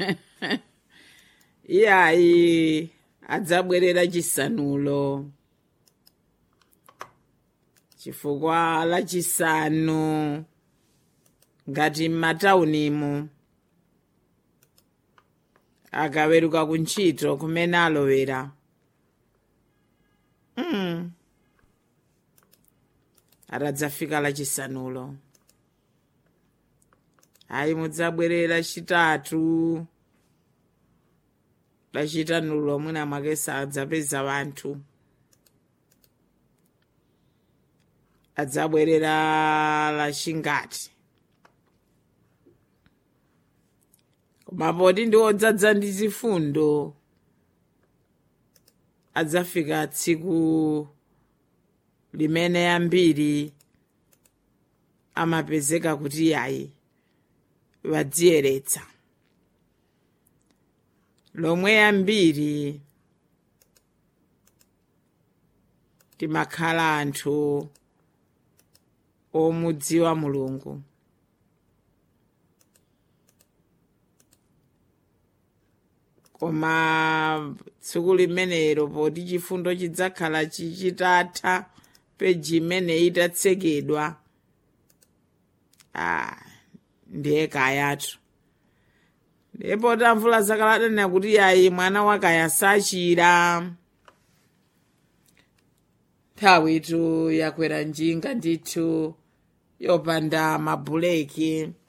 iyayi adzabwerera chisanulo chifukwa lachisanu ngati m'mataunimo akaweruka kuntchito kumene alowera mm. atadzafika lachisanulo ayi mudzabwerera chitatu lachitanulo mwina mwake sadzapeza wanthu adzabwerera lachingati koma poti ndi odzadza ndi zifundo adzafika tsiku limene ambiri amapezeka kuti yayi wadziyeretsa lomwe ambiri timakhala anthu omudziwa mulungu koma tsiku limenelo poti chifundo chidzakhala chichitatha peji imene itatsekedwa ah, ndiye kayatu ndipo tamvula zakaladana kuti yayi mwana wakaya sachira nthawitu yakwera njinga ndithu yopanda mabuleki